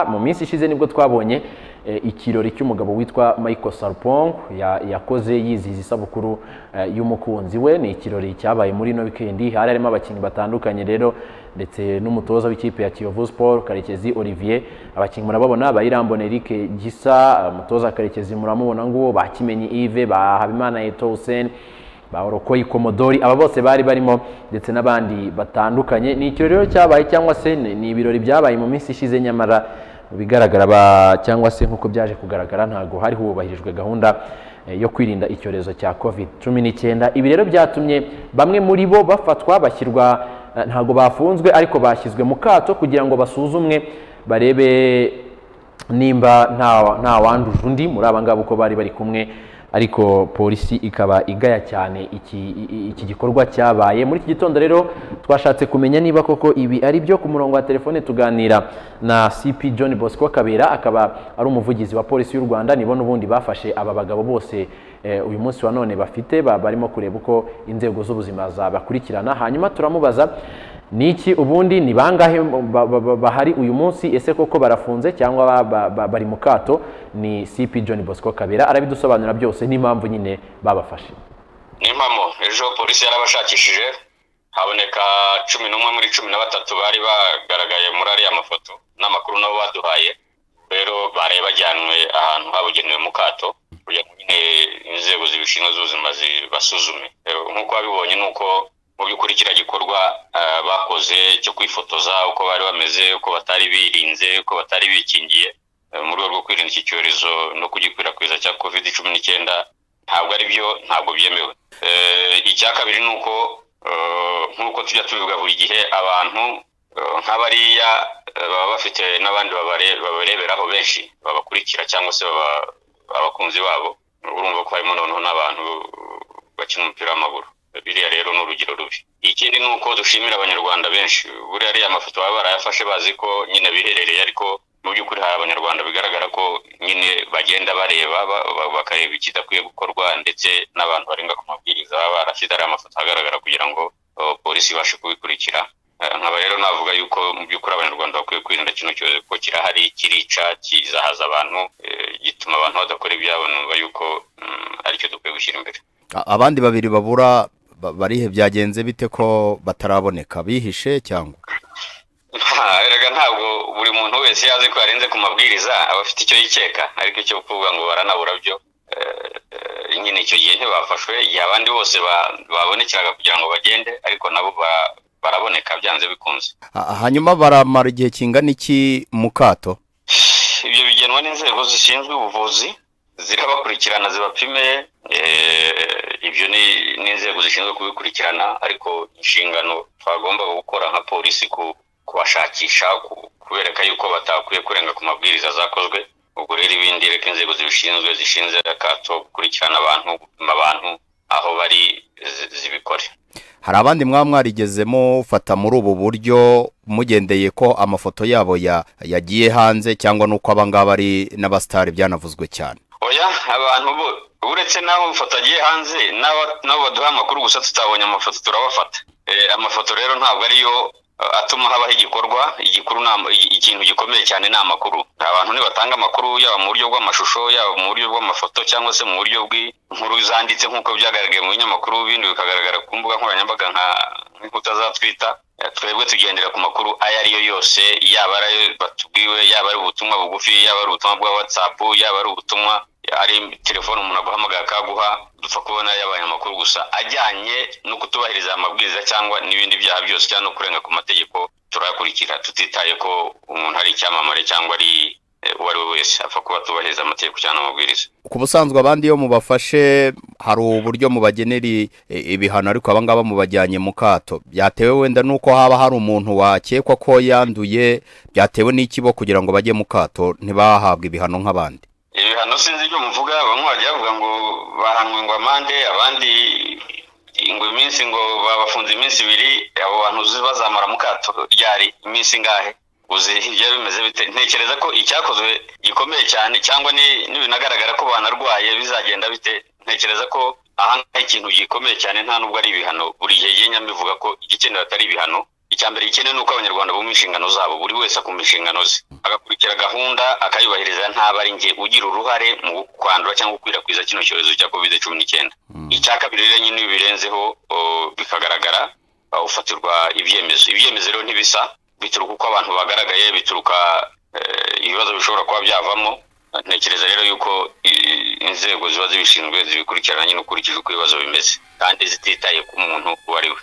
mu minsi ishize nibwo twabonye ikirori cy'umugabo witwa Michael Sarpong yakoze yizihiza isabukuru y'umukunzi we ni ikirori cyabaye muri ino wikendi hari harimo abakinnyi batandukanye rero ndetse n'umutoza w'ikipe ya Kiyovu Sport Karekezi Olivier abakinnyi murababona Bayirambona Eric Gisa umutoza Karekezi muramubona nguwo bakimenyi Yves Bahabimana Etosen Baorokoyi Komodori aba bose bari barimo ndetse n'abandi batandukanye ni ikirori rero cyabaye cyangwa se ni ibirori byabaye mu minsi ishize nyamara mu bigaragara cyangwa se nk'uko byaje kugaragara ntabwo hari hubahirijwe gahunda yo kwirinda icyorezo cya covid cumi n'icyenda ibi rero byatumye bamwe muri bo bafatwa bashyirwa ntabwo bafunzwe ariko bashyizwe mu kato kugira ngo basuzumwe barebe nimba nta wanduje undi muri aba ngaba uko bari bari kumwe ariko polisi ikaba igaya cyane iki gikorwa cyabaye muri iki gitondo rero twashatse kumenya niba koko ibi ari byo ku murongo wa telefone tuganira na cp john bosco kabera akaba ari umuvugizi wa polisi y'u rwanda nibo n'ubundi bafashe aba bagabo bose uyu munsi wa none bafite barimo kureba uko inzego z'ubuzima zabakurikirana hanyuma turamubaza niki ubundi ni bangahe bahari uyu munsi ese koko barafunze cyangwa bari mu kato ni cp john bosco kabera arabidusobanura byose n'impamvu nyine babafashe ni impamo ejo polisi yarabashakishije haboneka cumi n'umwe muri cumi na batatu bari bagaragaye muri ariya mafoto n'amakuru nabo baduhaye rero baraye bajyanwe ahantu habugenewe mu kato kugira ngo nyine inzego zibishinzwe z'ubuzima zibasuzume nk'uko babibonye ni uko mu by'ukuri kiriya gikorwa bakoze cyo kwifotoza uko bari bameze uko batari birinze uko batari bikingiye mu rwego rwo kwirinda iki cyorezo no kugikwirakwiza cya kovide cumi n'icyenda ntabwo ari byo ntabwo byemewe icya kabiri ni uko nk'uko tujya tubivuga buri gihe abantu nk'abariya baba bafite n'abandi babareberaho benshi babakurikira cyangwa se abakunzi babo urumva ko harimo noneho n'abantu bakina umupira w'amaguru biriya rero ni urugero rubi ikindi ni uko dushimira abanyarwanda benshi buriya ariya mafoto baba barayafashe bazi ko nyine biherereye ariko mu by'ukuri hari abanyarwanda bigaragara ko nyine bagenda bareba bakareba ikidakwiye gukorwa ndetse n'abantu barenga ku mabwiriza baba barashyize ariya mafoto ahagaragara kugira ngo polisi ibashe kubikurikira nkaba rero navuga yuko mu by'ukuri abanyarwanda bakwiye kwirinda kino cyorezo kuko kirahari kirica kizahaza abantu gituma abantu badakora ibyabo numva yuko aricyo dukwiye gushyira imbere abandi babiri babura barihe byagenze bite ko bataraboneka bihishe cyangwa erega ntabwo buri muntu wese yazi ko yarenze ku mabwiriza aba afite icyo yikeka ariko icyo kuvuga ngo baranabura byo nyine icyo gihe ntibafashwe igihe abandi bose babonekeraga kugira ngo bagende ariko nabo baraboneka byanze bikunze hanyuma baramara igihe kingana iki mu kato ibyo bigenwa n'inzego zishinzwe ubuvuzi zirabakurikirana zibapime ibyo ni inzego zishinzwe kubikurikirana ariko inshingano twagomba gukora nka polisi kubashakisha kubereka yuko batakwiye kurenga ku mabwiriza zakozwe ubwo rero ibindi reka inzego zibishinzwe zishinze akato gukurikirana abantu gupima abantu aho bari zibikore hari abandi mwaba mwarigeze mufata muri ubu buryo mugendeye ko amafoto yabo yagiye hanze cyangwa n'uko abangaba ari n'abasitari byanavuzwe cyane oya abantu bo uretse n'aho amafoto agiye hanze n'abo baduha amakuru gusa tutabonye amafoto turabafata amafoto rero ntabwo ariyo atuma habaho igikorwa igikuru ikintu gikomeye cyane ni amakuru abantu ntibatanga amakuru yaba mu buryo bw'amashusho yaba mu buryo bw'amafoto cyangwa se mu buryo bw'inkuru zanditse nk'uko byagaragaye mu binyamakuru bindi bikagaragara ku mbuga nkoranyambaga nk'inkuta za twita twebwe tugendera ku makuru ayo ariyo yose yaba ari batubwiwe yaba ari ubutumwa bugufi yaba ari ubutumwa bwa watsapu yaba ari ubutumwa ari telefone umuntu aguhamagara akaguha dupfa kubona y'abanyamakuru gusa ajyanye no kutubahiriza amabwiriza cyangwa n'ibindi byaha byose cyangwa no kurenga ku mategeko turayakurikira tutitaye ko umuntu ari icyamamare cyangwa ari uwo ari we wese apfa kuba atubahiriza amategeko cyangwa amabwiriza ku busanzwe abandi iyo mubafashe hari uburyo mubagenera ibihano ariko abangaba mubajyanye mu kato byatewe wenda n'uko haba hari umuntu wakekwa ko yanduye byatewe n'ikibo kugira ngo bajye mu kato ntibahabwe ibihano nk'abandi ibihano sinzi ibyo muvuga bamwe bajya bavuga ngo bahanwe ngo amande abandi ngo iminsi ngo babafunze iminsi ibiri abo bantu bazamara mu kato ryari iminsi ingahe uzi hirya bimeze bite ntekereza ko icyakozwe gikomeye cyane cyangwa n'ibinagaragara ko banarwaye bizagenda bite ntekereza ko aha ngaha ikintu gikomeye cyane nta nubwo ari ibihano buri gihe ngenda mbivuga ko igikenewe atari ibihano icya mbere gikenewe ni uko abanyarwanda bumva inshingano zabo buri wese akumva inshingano ze agakurikira gahunda akayubahiriza ntabwo ari njye ugira uruhare mu kwandura cyangwa gukwirakwiza kino cyorezo cya covid cumi n'icyenda icya kabiri rero nyine iyo birenzeho o, bikagaragara ufatirwa ibyemezo ibyemezo rero ntibisa bituruka uko abantu bagaragaye bituruka eh, ibibazo bishobora kuba byavamo ntekereza rero yuko i- inzego ziba zibishinzwe zibikurikirana nyine ukurikije uko ibibazo bimeze kandi zititaye ku muntu uwo ari we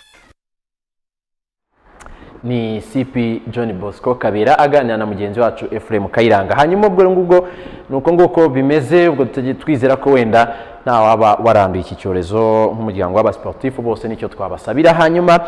ni cp john bosco kabera aganira na mugenzi wacu efuremu kayiranga hanyuma ubwo ngubwo ni uko nguko bimeze ubwo tutajya twizera ko wenda nta waba waranduye iki cyorezo nk'umuryango w'abasiporutifu bose nicyo twabasabira hanyuma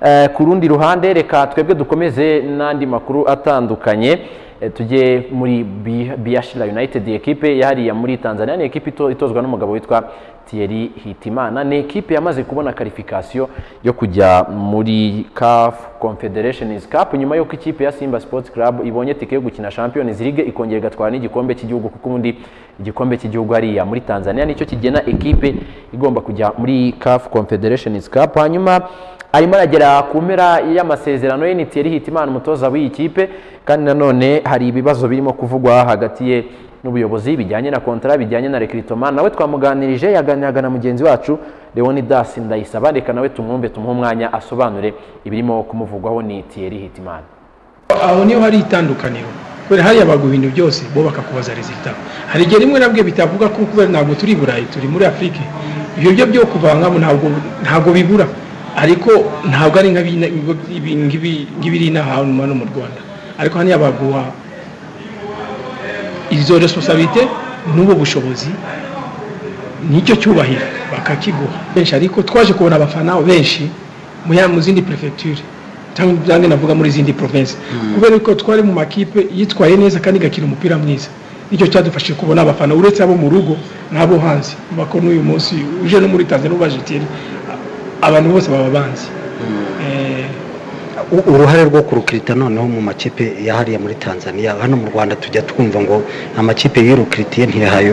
eh, ku rundi ruhande reka twebwe dukomeze n'andi makuru atandukanye eh, tujye muri Bi- biashira united ekipe yahariye muri tanzania ni ekipe ito- itozwa n'umugabo witwa thierry hitimana ni ekipe yamaze kubona karifikasiyo yo kujya muri caf confederations cup nyuma y'uko ikipe ya simba sports club ibonye tike yo gukina champions league ikongera igatwara n'igikombe cy'igihugu kuko ubundi igikombe cy'igihugu hariya muri tanzania nicyo kigena ekipe igomba kujya muri caf confederations cup hanyuma arimo aragera ku mpera y'amasezerano ye ni Thierry Hitimana umutoza w'iyi kipe kandi nanone hari ibibazo birimo kuvugwa hagati ye n'ubuyobozi bijyanye na kontara bijyanye na rekiritomani nawe twamuganirije yaganiraga na mugenzi wacu leonidas ndayisaba reka nawe tumwumve tumuhe umwanya asobanure ibirimo kumuvugwaho ni Thierry Hitimana aho niho hari itandukaniro kubera hariya baguha ibintu byose bo bakakubaza rezita hari igihe rimwe na bwe bitavuga ko kubera ntabwo turi i burayi turi muri afurike ibyo byo byo kuvangamo ntabwo ntabwo bibura ariko ntabwo ari nka bino- ibi- ngibi- nk'ibiri inaha hano mu rwanda ariko hariya baguha izo responsabilite n'ubu bushobozi nicyo cyubahiro bakakiguha benshi ariko twaje kubona abafana benshi mu ya- mu zindi prefecture cyangwa nange navuga muri zindi province kubera ko twari mu makipe yitwaye neza kandi igakina umupira mwiza nicyo cyadufashije kubona abafana uretse abo mu rugo n'abo hanze bakora n'uyu munsi uje no muri tanzania ubaje tiri abantu bose baba banzi Eh, U- uruhare rwo kurukirita noneho mu makipe yahariye muri tanzania hano mu rwanda tujya twumva ngo amakipe yirukiritiye ntiyahaye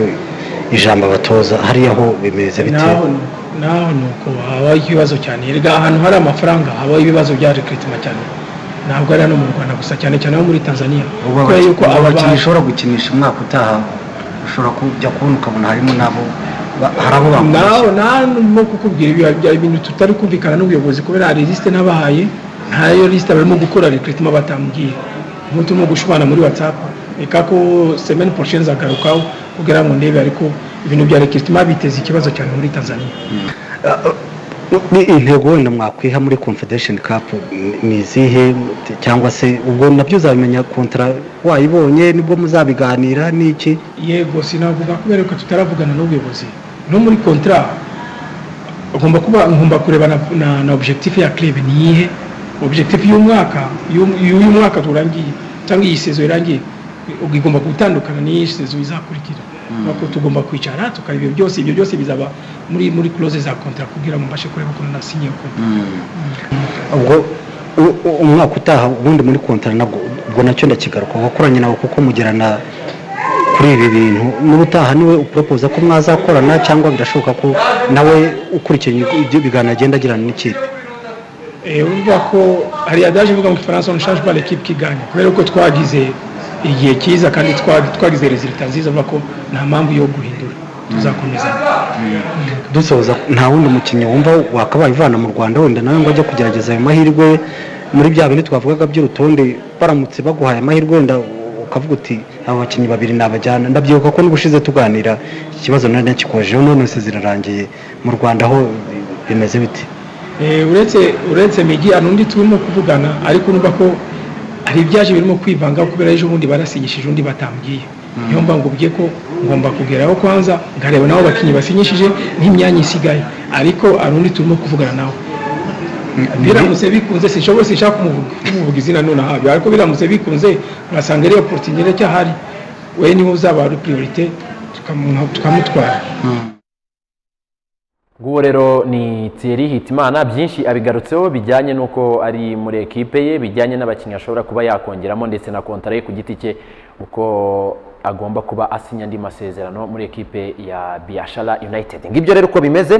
ijambo abatoza hariya ho bimeze bite naho ni- naho ni uko habaho ikibazo cyane erega ahantu hari amafaranga habaho ibibazo bya rekiritima cyane ntabwo ari hano mu rwanda gusa cyane cyane ho muri tanzania kubera yuko aba abakinnyi bantu ushobora gukinisha umwaka utaha ushobora kujya kubona ukabona harimo nabo ba- hari abo bakora nawe ntanumwe kukubwira ibyo byari ibintu tutari kumvikana n'ubuyobozi kubera hari lisite n'abahaye ntayo lisite barimo gukora rekiritima batambwiye nk'ubu turimo gushwana muri whatsapp reka ko semeni porosheni zagarukaho kugira ngo ndebe ariko ibintu bya rekiritima biteza ikibazo cyane muri tanzania ni intego wenda mwakwiha muri confederation cup ni- ni izihe cyangwa se ubwo nabyo uzabimenya kontara wayibonye nibwo muzabiganira n'iki yego sinavuga kubera ko tutaravugana n'ubuyobozi no muri kontara ngomba kuba ngomba kureba na, na, na objectif ya club ni iyihe objectif y'umwaka y'um- y'uyu mwaka turangiye cyangwa iyi sezo irangiye igomba gutandukana n'iyi sezo izakurikira nuko tugomba kwicara tukareba ibyo byose ibyo byose bizaba muri muri clause za contract kugira ngo mbashe kureba ukuntu nasinye contract ubwo u- u- umwaka utaha ubundi muri kontara nabwo ubwo nacyo ndakigaruka wakoranye nawe kuko mugirana kuri ibi bintu n'ubutaha niwe uporopoza ko mwazakorana cyangwa birashoboka ko nawe ukurikiranye ibyo biganiro agenda agirana n'ikipe Eh, urumva ko hari adaje ivuga mu gifaransa on change pas l'équipe qui gagne kubera ko twagize igihe cyiza kandi twa- twagize resultat nziza urumva ko nta mpamvu yo guhindura tuzakomeza dusoza nta wundi mukinnyi wumva wakabaye uvana mu rwanda wenda nawe ngo ajye kugerageza ayo mahirwe muri bya bindi twavugaga by'urutonde baramutse baguhaye amahirwe wenda ukavuga uti aba bakinnyi babiri nabajyana ndabyibuka ko n'ubushize tuganira iki kibazo nari nakikojeho none se zirarangiye mu rwanda ho bimeze bite Eh, uretse uretse migi hari undi turimo kuvugana ariko urumva ko hari ibyaje birimo kwivanga kubera ejo bundi barasinyishije undi batambwiye niyo mbangubwiye ko ngomba kugeraho kwanza nkareba nabo bakinnyi basinyishije nk'imyanya isigaye ariko hari undi turimo kuvugana nawe biramutse bikunze sinshobora sinshaka kumuvuga- kumuvuga izina nonaha ariko biramutse bikunze urasanga ariyo porotinere cyahari we niwe uzaba ari priorite tukamu- tukamutwara nguwo rero ni Thierry Hitimana byinshi abigarutseho bijyanye n'uko ari muri ekipe ye bijyanye n'abakinnyi ashobora kuba yakongeramo ndetse na kontara ye ku giti cye uko agomba kuba asinya andi masezerano muri ekipe ya Biashara United ngibyo rero uko bimeze